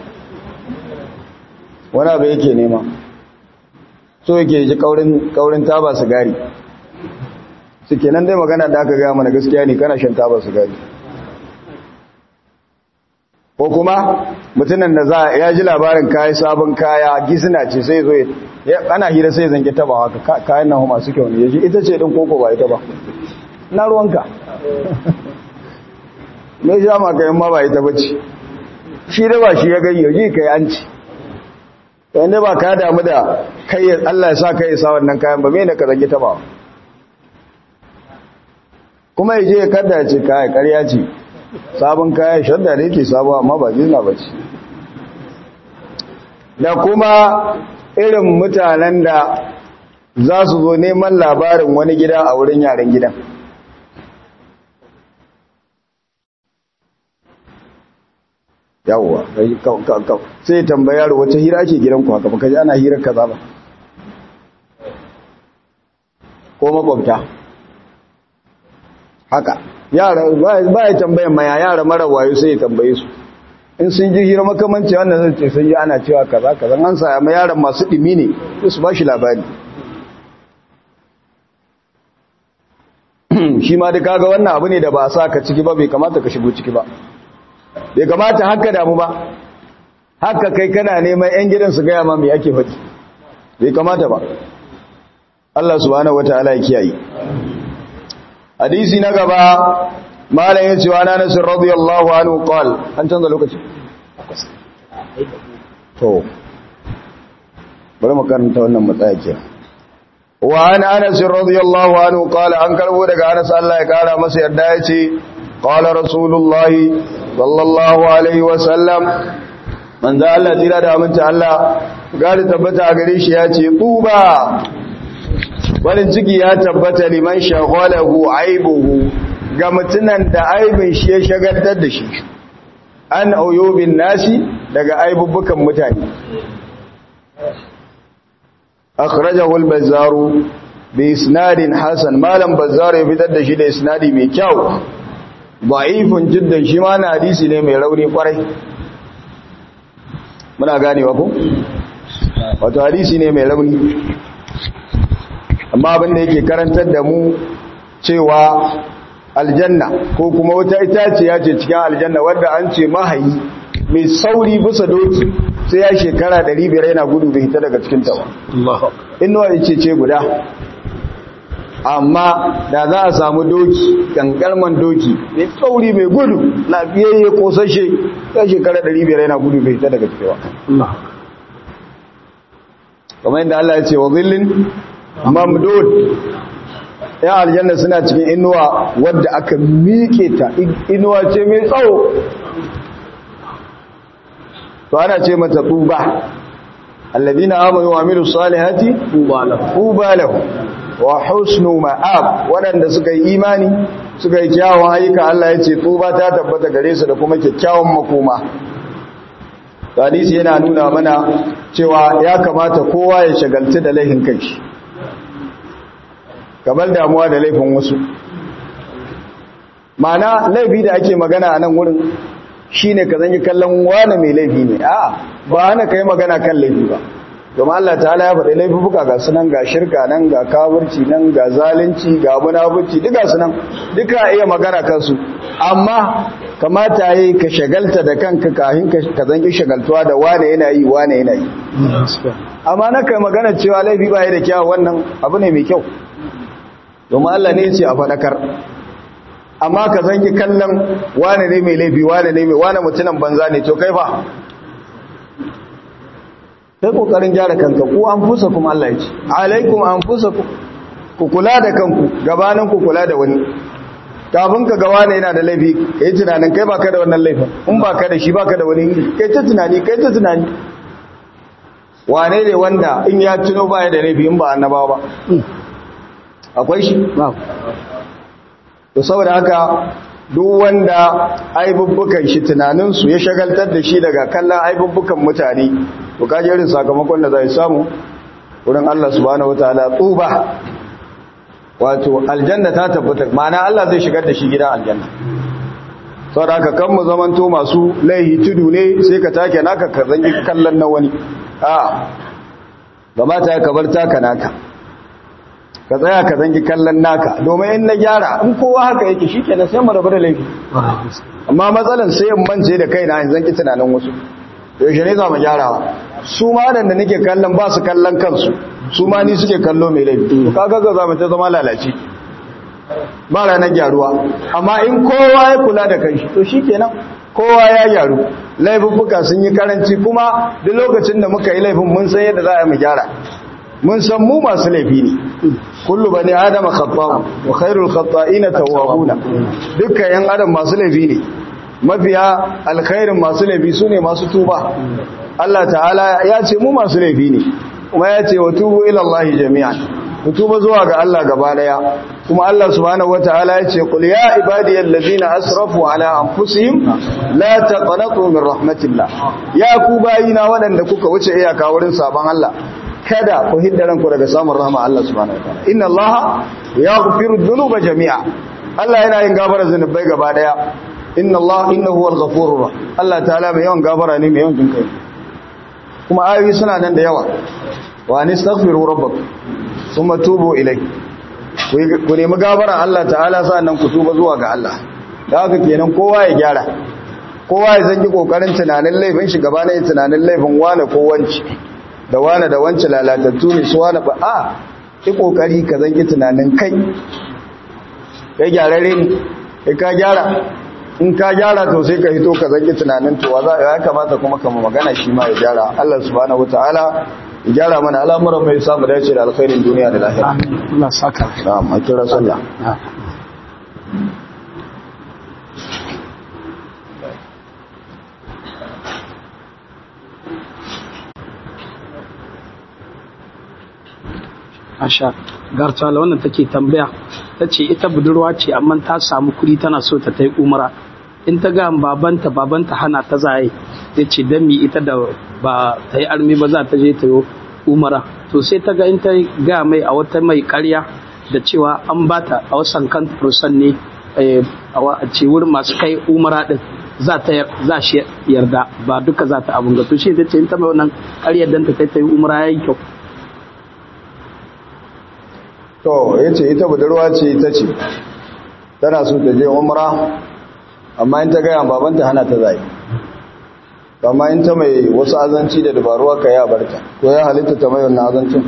wani abu yake nema so yake ji kaurin taba sigari suke nan dai magana da aka gaya mana gaskiya ne kana shan taba sigari ko kuma mutumin da za ya ji labarin kayan sabon kaya gisina ce sai zo ana hira sai zange taba haka kayan nan masu kyau ne ya ji ita ce ɗin koko ba ita ba na ruwanka mai sha maka ma ba ita bace shi da ba shi ya gani yaji kai an ci wanda ba ka damu da kai Allah ya sa kai sa wannan kayan ba me ne ka zange taba kuma ya je ya kada ya ce kaya karya ce sabon kaya shadda da yake sabo amma ba zina ba ce da kuma irin mutanen da za su zo neman labarin wani gida a wurin yaren gidan yawwa sai tambayar wata hira ake gidanku haka baka ji ana hirar kaza ba ko makwabta haka yara ba ya tambayan maya yara mara wayo sai ya tambaye su in sun ji hira makamanci wannan zai ce sun ji ana cewa kaza kaza an sa ma yaran masu dimi ne su ba shi labari shi ma da kaga wannan abu ne da ba sa ka ciki ba bai kamata ka shigo ciki ba bai kamata haka damu ba haka kai kana neman yan gidan su gaya ma mai ake faɗi bai kamata ba Allah subhanahu wataala ya kiyaye hadisi na gaba malam ya ce wa na nasir radiyallahu anhu qal an canza lokaci to bari mu karanta wannan matsaya ke wa an anas radiyallahu anhu qala an karbo daga anas Allah ya kara masa yarda ya ce qala rasulullahi sallallahu alaihi wa sallam manzo Allah tira da aminci Allah gari tabbata a gare shi ya ce tuba farin ciki ya tabbata liman shaghalahu aibuhu ga mutunan da aibin shi ya shagaltar da shi an auyobin nasi daga aibubbukan mutane akhrajahu al-bazzaru bi isnadin hasan malam bazzar ya fitar da shi da isnadi mai kyau da'ifun jiddan shi ma na hadisi ne mai rauni kwarai muna ganewa ko wato hadisi ne mai rauni amma abin da yake karantar da mu cewa aljanna ko kuma wata itaciya ce cikin aljanna wadda an ce mahayi mai sauri bisa doki sai ya shekara 500 yana gudu bai hita daga cikin ta ba inuwa ce ce guda amma da za a samu doki kankarman doki mai sauri mai gudu lafiyayye kosashe ya shekara 500 yana gudu bai hita daga cikin ba kamar yadda Allah ya ce wa zillin mamdud ya aljanna suna cikin inuwa wadda aka miƙe ta inuwa ce mai tsawo to ana ce mata tuba alladina amanu wa amilu salihati tuba lahu wa husnu ma'ab wadanda suka yi imani suka yi kyawun ayyuka Allah ya ce tuba ta tabbata gare su da kuma kyakkyawan makoma hadisi yana nuna mana cewa ya kamata kowa ya shagaltu da laifin kanshi kamar damuwa da laifin wasu mana laifi da ake magana a nan wurin shine ka zanyi kallon wane mai laifi ne a ba hana kai magana kan laifi ba domin Allah ta'ala ya faɗi laifuka ga sunan ga shirka nan ga kafirci nan ga zalunci ga munafurci duka sunan duka iya magana kansu amma kamata yayi ka shagalta da kanka kafin ka zanki shagaltuwa da wane yana yi wane yana yi amma na kai magana cewa laifi ba ya da kyau wannan abu ne mai kyau domin Allah ne ce a faɗakar amma ka zanki kallon wane ne mai laifi wane ne mai wane mutunan banza ne to kai fa kai kokarin gyara kanka ku an fusa kuma Allah ya ce alaikum an fusa ku kula da kanku gabanin ku kula da wani kafin ka ga wane yana da laifi kai tunanin kai baka da wannan laifin in baka da shi baka da wani kai ta tunani kai ta tunani wane ne wanda in ya tuno baya da laifi in ba annabawa ba akwai shi to saboda haka duk wanda aibubbukan shi tunaninsu ya shagaltar da shi daga kallon aibubbukan mutane to kaje irin sakamakon da zai samu wurin Allah subhanahu wataala tsuba wato aljanna ta tabbata ma'ana Allah zai shigar da shi gidan aljanna saboda haka kan mu zamanto masu laihi tudu ne sai ka take naka ka zangi kallon na wani a gama ta ka bar taka naka ka tsaya ka zangi kallon naka domin in na gyara in kowa haka yake shi kenan sai mu rabu da laifi amma matsalan sai in mance da kaina in zanki tunanin wasu yaushe ne za mu gyarawa su ma da nake kallon ba su kallon kansu su ma ni suke kallo mai laifi to kaga ga za mu ta zama lalace ba ranar gyaruwa amma in kowa ya kula da kanshi to shi kenan kowa ya gyaru laifuffuka sun yi karanci kuma duk lokacin da muka yi laifin mun san yadda za a yi mu gyara mun san mu masu laifi ne kullu bani adama khata'u wa khairul khata'ina tawwabuna dukkan yan adam masu laifi ne mafiya alkhairin masu laifi sune masu tuba Allah ta'ala ya ce mu masu laifi ne kuma ya ce wa tubu ila Allah jami'an ku tuba zuwa ga Allah gaba daya kuma Allah subhanahu wataala ya ce qul ya ibadiyal ladina asrafu ala anfusihim la taqnatu min rahmatillah ya ku bayina waɗanda kuka wuce iyaka wurin sabon Allah kada ku hidda ranku daga samun rahama Allah subhanahu wataala inna Allah yaghfiru dhunuba jami'a Allah yana yin gafara zunubai gaba daya inna Allah innahu huwal ghafurur rahim Allah ta'ala mai yawan gafara ne mai yawan jinkai kuma ayoyi suna nan da yawa wa nastaghfiru rabbakum thumma tubu ilayhi ku nemi gafaran Allah ta'ala sannan ku tuba zuwa ga Allah da haka kenan kowa ya gyara kowa ya zangi kokarin tunanin laifin shi gaba na tunanin laifin wane ko wanci da wane da wanci lalatattu ne su wane ba a ki kokari ka zangi tunanin kai kai gyararre ne kai ka gyara in ka gyara to sai ka hito ka zangi tunanin to wa za ya kamata kuma ka magana shi ma ya gyara Allah subhanahu wataala ya gyara mana al'amuran mai samu dace da alkhairin duniya da lahira Allah saka na'am a kira sallah Asha gartala wannan take tambaya ta ce ita budurwa ce amma ta samu kuɗi tana so ta tai umara in ta ga babanta babanta hana ta zaye ya ce don mi ita da ba ta yi armi ba za ta je ta yi umara to sai ta ga in ta ga mai a wata mai karya da cewa an ba ta a wasan kan furusan ne a ce wurin masu kai umara din za ta za shi yarda ba duka za ta abun ga to shi ta ce in ta mai wannan karyar dan ta kai ta yi umara yayi kyau to yace ita budurwa ce ta ce tana so ta je umra amma in ta gaya babanta hana ta zai amma in ta mai wasu azanci da dabaru aka ya barta ko ya halitta ta mai wannan azancin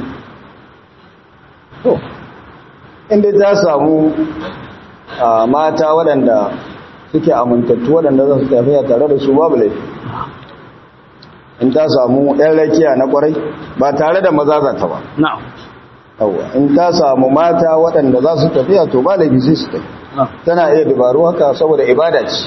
to inda ta samu mata waɗanda suke amintattu waɗanda za su tafiya tare da su babu laifi in ta samu ɗan rakiya na ƙwarai ba tare da maza za ta ba na'am yawa in ta samu mata waɗanda za su tafiya to ba laifi sai su tafi tana iya dabaru haka saboda ibada ce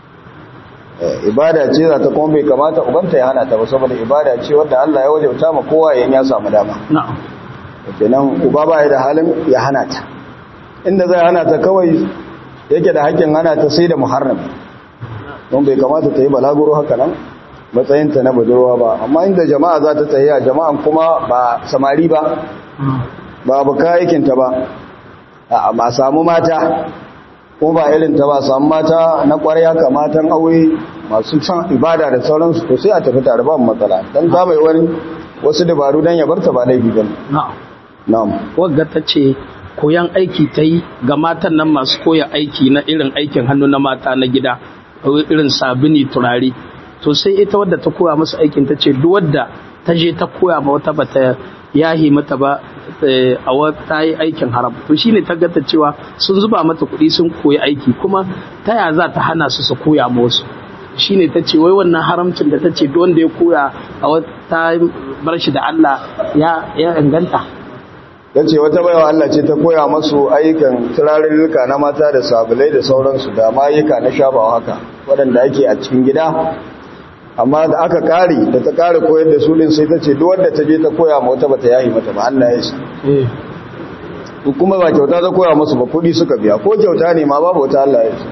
ibada ce za ta kuma bai kamata ubanta ya hana ta ba saboda ibada ce wadda Allah ya wajauta ma kowa yayin ya samu dama na'am kenan uba ba da halin ya hana ta inda zai hana ta kawai yake da hakkin hana ta sai da muharram don bai kamata ta yi balaguro haka nan matsayinta na budurwa ba amma inda jama'a za ta tafiya jama'an kuma ba samari ba ba buka aikinta ba a ba samu mata ko ba irinta ba samu mata na kwarai haka matan aure masu san ibada da sauransu to sai a tafi tare ba matsala dan ta mai wani wasu dabaru dan ya barta ba laifi bane na'am na'am wagga ta ce koyan aiki ta yi ga matan nan masu koya aiki na irin aikin hannu na mata na gida irin sabini turare to sai ita wadda ta koya musu aikin ta ce duk wadda ta je ta koya ma wata bata yahi mata ba a wata yi aikin haram to shine ta gata cewa sun zuba mata kuɗi sun koyi aiki kuma ta ya za ta hana su su koya ma wasu shine ta ce wai wannan haramcin da ta ce duk wanda ya koya a wata bar shi da Allah ya ya inganta ya ce wata baiwa Allah ce ta koya masu ayyukan turarurruka na mata da sabulai da sauransu da mayuka na shafawa haka waɗanda ake a cikin gida amma da aka kare da ta kare koyar da su din sai ta ce duk wanda ta je ta koya ma wata bata yayi mata ba Allah ya yi kuma ba kyauta ta koya musu ba kudi suka biya ko kyauta ne ma babu wata Allah ya yi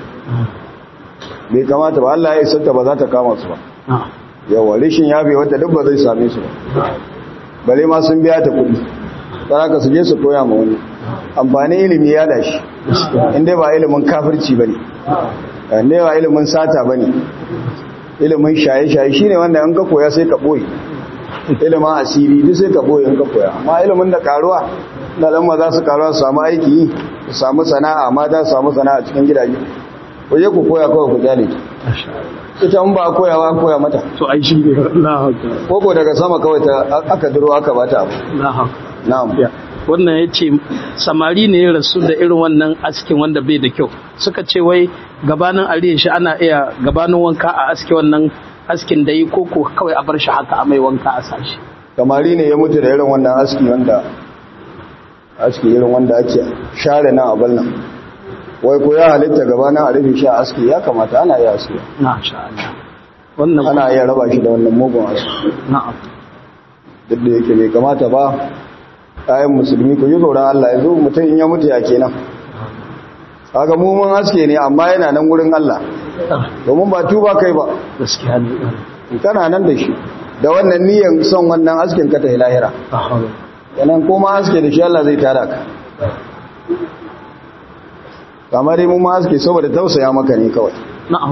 bai kamata ba Allah ya yi santa ba za ta kama su ba yawa rishin yabe wata duk ba zai same su ba bale ma sun biya ta kudi don haka su je su koya ma wani amfanin ilimi ya dashi inda ba ilimin kafirci ba ne inda ba ilimin sata ba ne ilimin shaye-shaye shi ne wanda in ka koya sai ka ɓoye ilimin asiri duk sai ka ɓoye in ka koya amma ilimin da karuwa na lamma za su karuwa su samu aiki su samu sana'a mata su samu sana'a cikin gidaje waje ku koya kawai ku jale ita in ba a koyawa an koya mata to ai shi ne Allah koko daga sama kawai ta aka duro aka bata abu na'am wannan ya ce samari ne ya rasu da irin wannan askin wanda bai da kyau suka ce wai gabanin ariya shi ana iya gabanin wanka a aske wannan askin da yi koko kawai a bar shi haka a mai wanka a sashi kamari ne ya mutu da irin wannan aski wanda aski irin wanda ake share nan abin nan wai ko ya halitta gaba na a rufe shi a aski ya kamata ana iya aski na sha Allah wannan ana iya raba shi da wannan mugun aski na'am duk da yake bai kamata ba kayan musulmi ku yi tsoron Allah ya zo mutum in ya mutu ya kenan kaga mu mun aske ne amma yana nan wurin Allah domin ba tuba kai ba gaskiya ne kana nan da shi da wannan niyyar son wannan askin ka ta lahira yanan kuma aske da shi Allah zai tara ka kamar mu ma aske saboda tausaya maka ne kawai na'am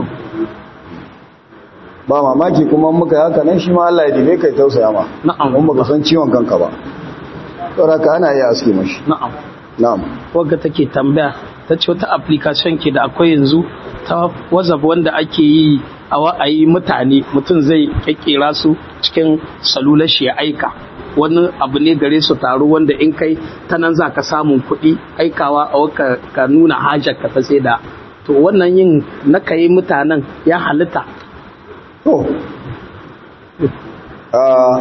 ba mamaki kuma muka haka nan shi ma Allah ya dibe kai tausaya ma na'am mun baka san ciwon kanka ba saboda ka ana iya aske mashi na'am na'am wagga take tambaya ta ce wata application ke da akwai yanzu ta whatsapp wanda ake yi a wa'ayi mutane mutum zai kekkera su cikin salular shi ya aika wani abu ne gare su taro wanda in kai ta nan za ka samun kuɗi aikawa a waka ka nuna hajar ka ta sai da to wannan yin na ka yi mutanen ya halitta to a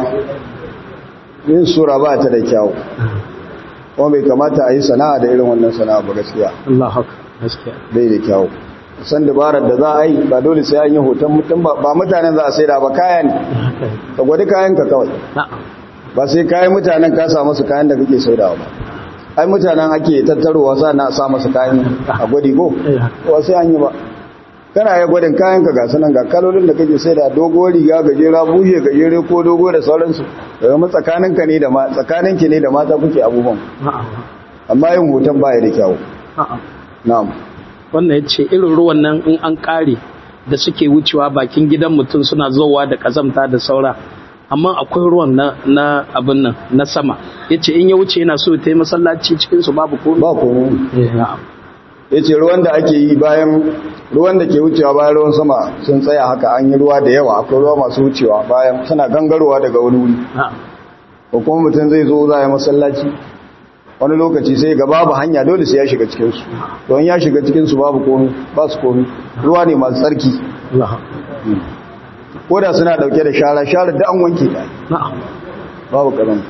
yin sura ba ta da kyau kuma bai kamata a yi sana'a da irin wannan sana'a ba gaskiya Allah haka gaskiya bai da kyau san dabarar da za a yi ba dole sai an yi hoton mutum ba ba mutanen za a sai da ba kaya ne ka gwadi kayan ka kawai na'am ba sai kayan mutanen ka sa masu kayan da kake sai da ba ai mutanen ake tattarowa sa na sa masu kayan a gwadi ko ba sai an yi ba kana ya gwadin kayan ka gasu nan ga kalolin da kake sai da dogo riga gajera bushe gajere ko dogo da sauransu daga mu tsakaninka ne da ma tsakaninki ne da mata kuke abubuwan na'am amma yin hoton baya da kyau na'am na'am wannan ya ce irin ruwan nan in an kare da suke wucewa bakin gidan mutum suna zowa da kazamta da saura amma akwai ruwan na, na abin nan na sama ya ce in ya wuce yana so ta yi masallaci cikinsu babu ko ba komai na'am ya ce ruwan da ake yi bayan ruwan da ke wucewa bayan ruwan sama sun tsaya haka an yi ruwa da yawa akwai ruwa masu wucewa bayan suna gangarowa daga wani wuri na'am ko kuma mutum zai zo za a yi masallaci wani lokaci sai ga babu hanya dole sai ya shiga cikinsu don ya shiga cikinsu babu komi ba su komi ruwa ne masu tsarki Allah ko da suna dauke da shara shara da an wanke ta na'am babu karanta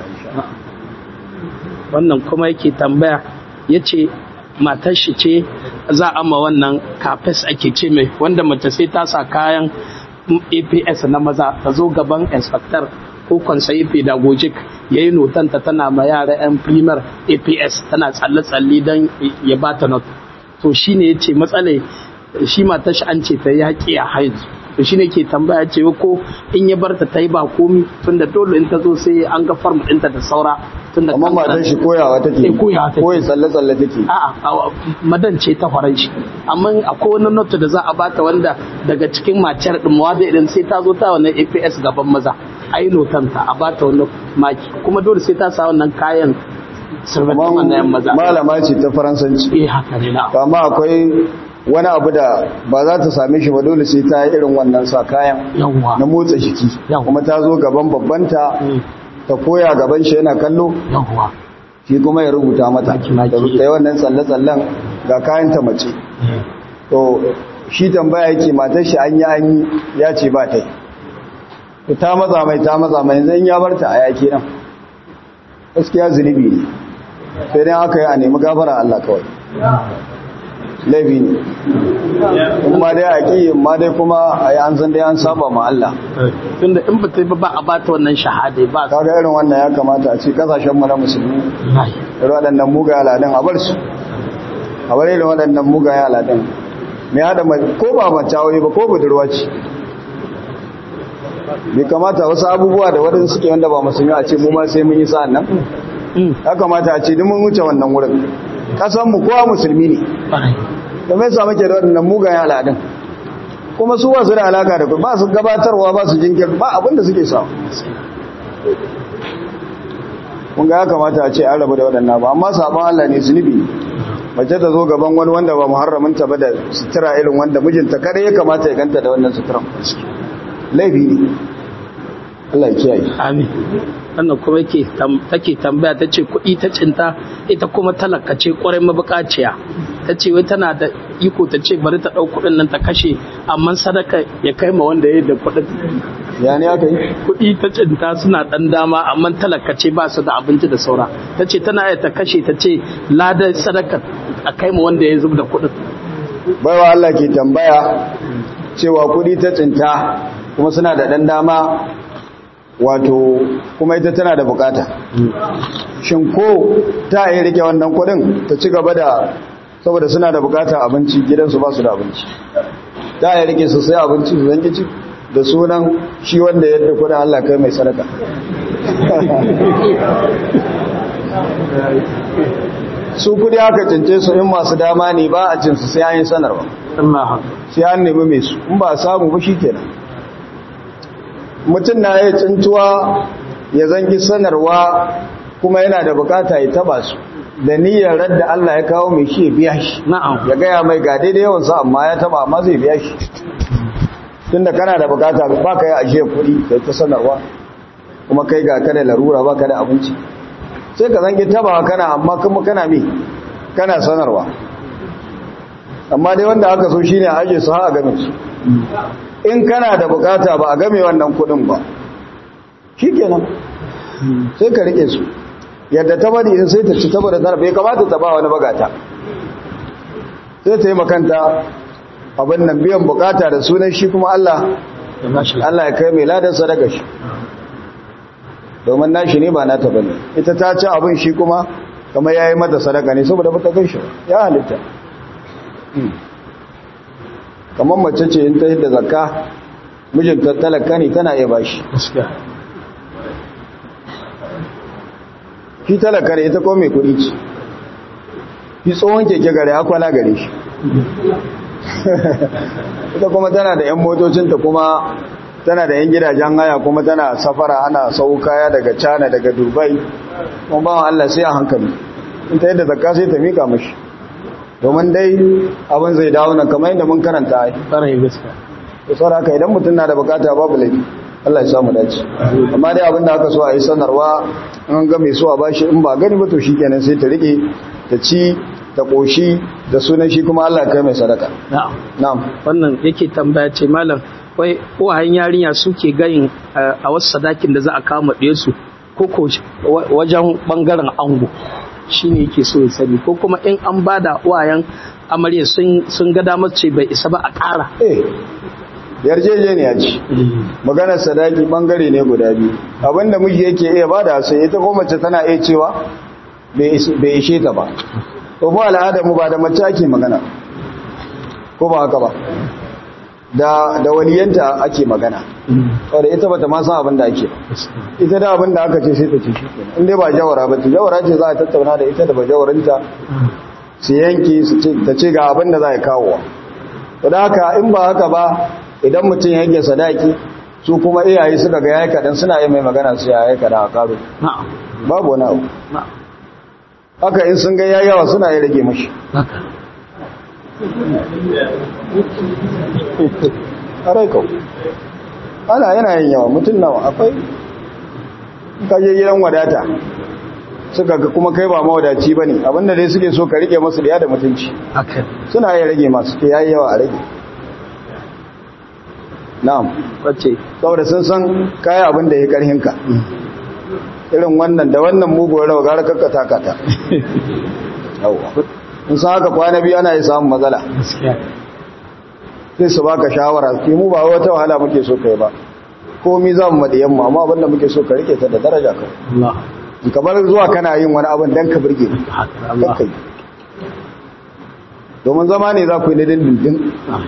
wannan kuma yake tambaya ya ce matar shi ce za a ma wannan kafes ake ce mai wanda mace sai ta sa kayan aps na maza ta zo gaban inspector ko konsayi pedagogic ya yi notanta tana ma yara 'yan primar aps tana tsalle-tsalle don ya ba ta not to shi ne ya ce matsala shi matar shi an ce ta yaƙi a haizu to shi ne ke tambaya ce ko in ya bar ta ta yi ba komi tun da dole in ta zo sai an ga farm ɗinta da saura tun da amma matan shi koyawa take Eh, koyawa take. koyi tsalle-tsalle take a'a a- madan ce ta faran shi amma akwai wani notu da za a bata wanda daga cikin maciyar din mawada idan sai ta zo ta wannan APS gaban maza a yi notanta a bata wani maki kuma dole sai ta sa wannan kayan sirbatin wannan yan maza malama ce ta faransanci eh haka ne na amma akwai wani abu da ba za ta same shi ba dole sai ta yi irin wannan sa kayan yawwa na motsa jiki Yau. kuma ta zo gaban babbanta Mm, ta koya gaban shi yana kallo yawwa shi kuma ya rubuta mata Maki, maki. da ta yi wannan tsalle-tsallen ga kayan ta mace Eh, to shi tambaya yake matar shi an yi an yi ya ce ba ta yi to ta matsa mai ta matsa mai zan ya barta a yaki nan gaskiya zunubi ne sai dai aka yi a nemi gafara Allah kawai laifi ne in ma dai a ƙi in ma dai kuma a yi an san dai an saba ma Allah tunda in ba ta yi ba ba a bata wannan shahada ba kaga irin wannan ya kamata a ce kasashen mu na musulmi Wallahi. irin waɗannan mugaye aladun a bar su a bar irin waɗannan mugaye aladun mai haɗa mai ko ba mace aure ba ko budurwa ce bai kamata wasu abubuwa da waɗanda suke wanda ba musulmi a ce mu ma sai mun yi sa'an nan Mm, ya kamata a ce duk mun wuce wannan wurin kasan mu kowa musulmi ne ƙwarai. da mai samu ke da waɗannan mugayen al'adun kuma su ba su da alaka da ku ba su gabatarwa ba su jinkir ba abinda suke samu kun ga ya kamata a ce an rabu da waɗannan ba amma sabon Allah ne zunubi ne mace ta zo gaban wani wanda ba muharramin ta ba da sutura irin wanda mijinta kada ya kamata ya ganta da wannan sutura laifi ne Allah ya kiyaye Amin. Wannan kuma yake tam- take tambaya ta ce kuɗi ta cinta ita kuma talaka ce ƙwarai mabukaciya. Ta ce wai tana da iko ta ce bari ta ɗau kuɗin nan ta kashe amma sadaka ya kai ma wanda ya yi da kuɗin. ya ne aka yi kuɗi ta cinta suna ɗan dama amma talaka ce ba su da abinci da saura ta ce tana iya ta kashe ta ce ladar sadaka a kai mu wanda ya zub da kuɗin baiwa Allah ke tambaya cewa kudi ta tsinta kuma suna da ɗan dama wato kuma ita tana da bukata shin ko ta yi rike wannan kudin ta ci gaba da saboda suna da bukata abinci gidansu ba su da abinci ta yi rike su sai abinci su zanki ci da sunan shi wanda yadda kudin Allah kai mai sadaka su kudi aka cince su in masu dama ne ba a cinsu sai an yi sanarwa Allah sai an nemi mai su in ba a samu ba shi kenan mutum na ya cintuwa ya zangi sanarwa kuma yana da bukata ya taba su da niyyar radda Allah ya kawo mai shi ya biya shi na'am ya gaya mai ga daidai yawansa amma ya taba amma zai biya shi tunda kana da bukata ba ka yi ashe kuɗi kai ta sanarwa kuma kai ga kada larura ba ka da abinci sai ka zangi taba kana amma kuma kana mi kana sanarwa amma dai wanda aka so shine a aje su har a game su in kana da bukata ba a game wannan kudin ba shikenan sai ka rike su yadda ta bari in sai ta ci saboda tana bai kamata ta ba wani bagata sai ta yi makanta abin nan biyan bukata da sunan shi kuma Allah ya ba shi Allah ya kai mai ladan sadaka shi domin nashi ne ba nata bane ita ta ci abin shi kuma kamar yayi mata sadaka ne saboda bata kai shi ba. ya halitta Hmm. kamar mace ce in ta hidda zakka mijinta talaka ne tana iya bashi gaskiya shi talaka ne ita ko mai kuɗi ce shi tsohon keke gare akwala gare shi ita kuma tana da 'yan motocinta kuma tana da 'yan gidajen haya kuma tana safara ana sau kaya daga cana daga dubai kuma bawan allah sai a hankali in ta yadda zakka sai ta mika mashi domin dai abin zai dawo nan kamar yadda mun karanta ai tsarai gaskiya da saboda haka idan mutum na da bukata babu laifi Allah ya samu dace amma dai abin da aka so a yi sanarwa an ga mai so a bashi in ba gani ba to shikenan sai ta rike ta ci ta koshi da sunan shi kuma Allah ya kai mai sadaka na'am na'am wannan yake tambaya ce malam wai uwayen yarinya suke gayin eh, a wasu sadakin da za a kama ɗaya su ko ko wa- wajen bangaren ango shine yake so ya sani ko kuma in an bada uwayen amarya sun sun ga damar ce bai isa ba a ƙara eh yarjejeniya ce maganar sadaki bangare ne guda biyu abinda miji yake iya bada sai ita ko mace tana iya cewa bai is- bai ishe ta ba to mu al'adar mu ba da mace ake magana ko ba haka ba da da waliyanta ake magana saboda ita bata ma san abin da ake ba ita da abin da aka ce sai ta ce shi kenan in dai ba jawara ba ce jawara ce za a tattauna da ita da bajawarinta su yanki su ce ta ce ga abin da za a kawo to da haka in ba haka ba idan mutum ya yanke sadaki su kuma iyaye suka ga yayi kadan suna yi mai magana su yayi kadan a karo na'am babu wani abu na'am haka in sun ga yayi yawa suna yi rage mashi haka arai kau ana yana yin yawa mutum nawa akwai kaje gidan wadata suka ga kuma kai ba mawadaci ba ne abinda dai suke so ka rike masu da da mutunci haka suna yi rage masu ke yayi yawa a rage na'am wace saboda sun san kaya abin da ya karhinka irin wannan da wannan muguwar rawa gara kakka takata yawwa in san haka kwana biyu ana yi samun matsala gaskiya sai su baka shawara ke mu ba wata wahala muke so kai ba komi za mu maɗiyan mu amma abinda muke so ka rike ta da daraja ka Allah in ka bar zuwa kana yin wani abin dan ka burge ni haka Allah kakkai domin zama ne za ku yi na dindindin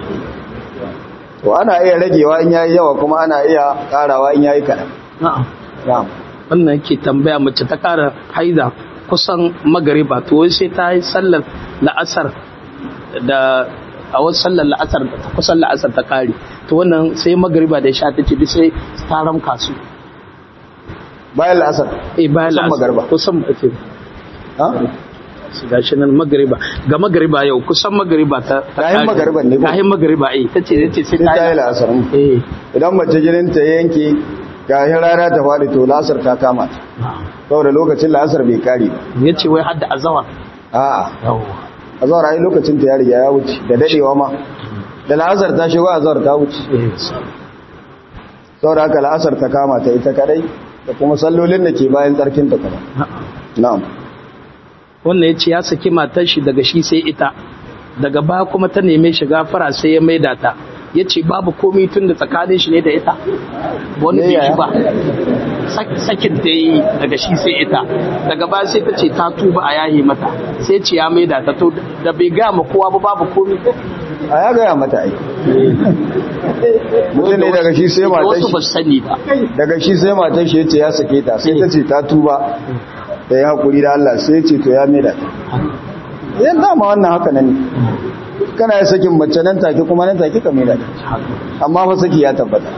to ana iya ragewa in yayi yawa kuma ana iya karawa in yayi kaɗan na'am na'am wannan yake tambaya mace ta ƙara haida kusan magariba to wai sai ta yi sallar la'asar da a wasu sallar la'asar ta kusan la'asar ta ƙare to wannan sai magariba da ya sha ta ce duk sai ta ramka su bayan la'asar eh bayan Kusan la'asar magariba. kusan ake ha gashi nan magariba ga magariba yau kusan magariba ta ta Kahin ƙare. magariban ne ko? kahin magariba eh tace tace sai sai ta yi la'asar mm. eh idan mace jinin ta yanke gahin rana ta faɗi to la'asar ta kama ta saboda lokacin la'asar bai kare ba yace wai hadda azawar a'a yawa azhar ai lokacin ta ya riga ya wuce da dadewa ma da la'asar ta shigo azhar ta wuce eh saboda haka la'asar ta kama ta ita kadai da kuma sallolin da ke bayan tsarkin ta kuma na'am wannan ya ce ya saki matar shi daga shi sai ita daga ba kuma ta neme shi gafara sai ya maida ta ya ce babu komai tun da tsakanin shi ne da ita wani bai shi ba sakin ta yi daga shi sai ita daga ba sai ta ce ta tuba a yahi mata sai ce ya maida ta to da bai gama kowa ba babu komai a ya gaya mata ai mutum ne daga shi sai matar wasu ba shi su sani ba daga shi sai matar shi yace ya sake ta sai ta ce ta tuba da ya hakuri da Allah sai ya ce to ya maida ta yan dama wannan haka nan ne kana ya sakin mace nan take kuma nan take ka maida ta amma fa saki ya tabbata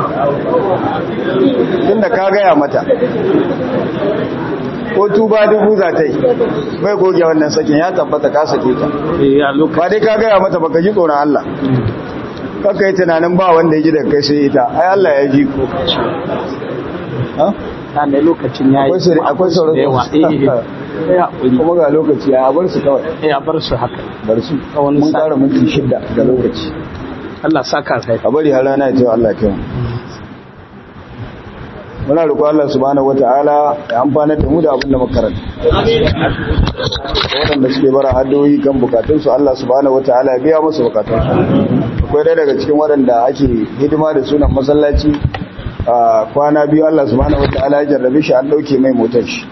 tunda ka gaya mata ko tuba dubu za ta yi bai goge wannan sakin ya tabbata ka sake ta Eh, a lokacin ba dai ka gaya mata baka ji tsoron Allah kaka yi tunanin ba wanda ya ji daga kai sai ita ai Allah ya ji ko Ha? ta ne lokacin ya yi Akwai sirri- akwai sauran da yawa eh eh ya hakuri kuma ga lokaci ya bar su kawai eh a bar su haka bar su wani mun sa- kara minti shida ga lokaci Allah saka kai a bari har rana ya ce Allah kai mu muna roƙo Allah subhanahu wata'ala ya amfana da mu da abin da muka karanta waɗanda suke bara addu'o'i kan bukatunsu Allah subhanahu wata'ala ya biya musu bukatunsu akwai ɗaya daga cikin waɗanda ake hidima da sunan masallaci a kwana biyu Allah subhanahu wata'ala ya jarrabe shi an ɗauke mai motar shi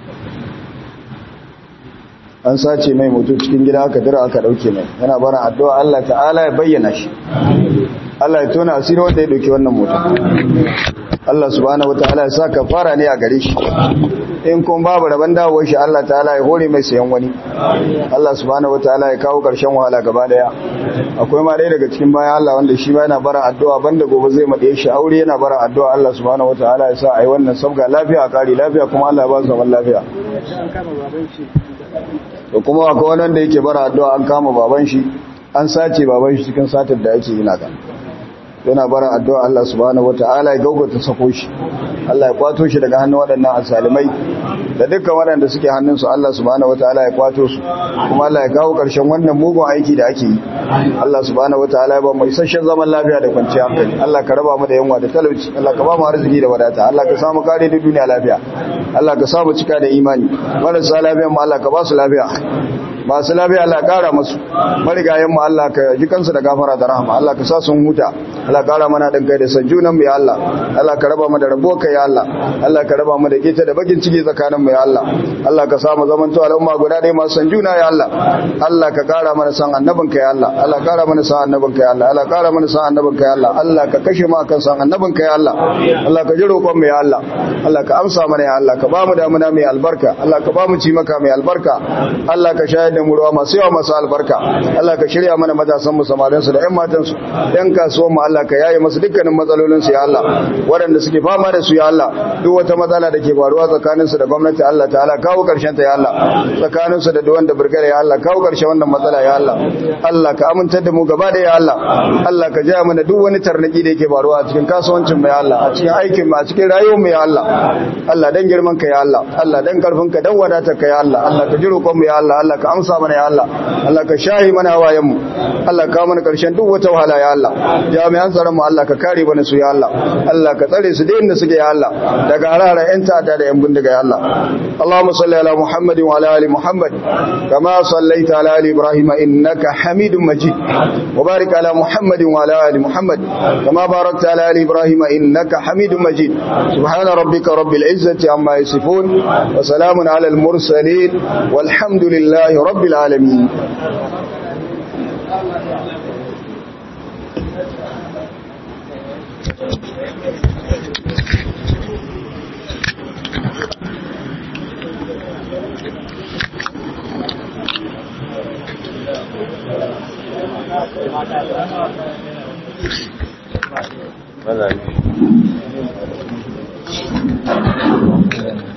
an sace mai motar cikin gida aka dira aka ɗauke mai yana bara addu'a Allah ta'ala ya bayyana shi Allah ya tona asiri wanda ya ɗauki wannan motar Allah subhanahu wataala ya sa kafara ne a gare shi in kun babu rabon dawowar shi Allah ta'ala ya hore mai sayan wani Allah subhanahu wataala ya kawo karshen wahala gaba daya akwai ma ɗaya daga cikin bayan Allah wanda shi ma yana bara addu'a banda gobe zai maɗe shi aure yana bara addu'a Allah subhanahu wataala ya sa a yi wannan sabga lafiya a kare lafiya kuma Allah ya ba su zaman lafiya to kuma akwai wani wanda yake bara addu'a an kama baban shi an sace baban shi cikin satar da ake yi na kan yana bara addu'a Allah subhanahu wata'ala ya gaugata sako shi Allah ya kwato shi daga hannun waɗannan asalimai da dukkan waɗanda suke hannunsu Allah subhanahu wata'ala ya kwato su kuma Allah ya kawo ƙarshen wannan mugun aiki da ake yi Allah subhanahu wata'ala ya ba mu isasshen zaman lafiya da kwanciyar hankali Allah ka raba mu da yanwa da talauci Allah ka ba mu arziki da wadata Allah ka samu kare da duniya lafiya Allah ka samu cika da imani marasa lafiyan mu Allah ka ba su lafiya masu lafiya Allah kara masu marigayen mu Allah ka ji kansu da gafara da rahama Allah ka sa sun huta Allah kara mana dan kai da san junan mu ya Allah Allah ka raba mu da rabo kai ya Allah Allah ka raba mu da keta da bakin ciki tsakanin mu ya Allah Allah ka sa mu zaman to al'umma guda ɗaya masu san juna ya Allah Allah ka kara mana san annabin kai ya Allah Allah kara mana san annabin kai ya Allah Allah kara mana san annabin kai ya Allah Allah ka kashe mu akan san annabin kai ya Allah Allah ka ji roƙon mu ya Allah Allah ka amsa mana ya Allah ka ba mu damuna mai albarka Allah ka ba mu ci maka mai albarka Allah ka shayar da mu ruwa masu yawa masu albarka Allah ka shirya mana matasan mu samarin su da ƴan matan su ƴan kasuwan mu Allah ka yaye masu dukkanin matsalolin su ya Allah waɗanda suke fama da su ya Allah duk wata matsala da ke faruwa tsakanin su da gwamnati Allah ta'ala kawo karshen ta ya Allah tsakanin su da duwan da burgare ya Allah kawo karshen wannan matsala ya Allah Allah ka amintar da mu gaba da ya Allah Allah ka jaya mana duk wani tarnaki da yake faruwa a cikin kasuwancin mu ya Allah a cikin aikin mu a cikin rayuwar mu ya Allah Allah dan girman ka ya Allah Allah dan karfin ka dan wadatar ka ya Allah Allah ka ji roƙon mu ya Allah Allah ka amsa mana ya Allah Allah ka shahi mana hawayen mu Allah ka mana karshen duk wata wahala ya Allah jami'an tsaron mu Allah ka kare mana su ya Allah Allah ka tsare su da inda suke ya Allah daga harara yan ta'adda da yan bindiga ya Allah Allahumma salli ala Muhammad wa ala ali Muhammad kama sallaita ala ali Ibrahim innaka Hamidum Majid wa barik ala Muhammad wa ala ali Muhammad kama barakta ala ali Ibrahim innaka Hamidum Majid subhana rabbika rabbil izzati amma yasifun wa salamun ala al mursalin والحمد لله رب العالمين Voilà.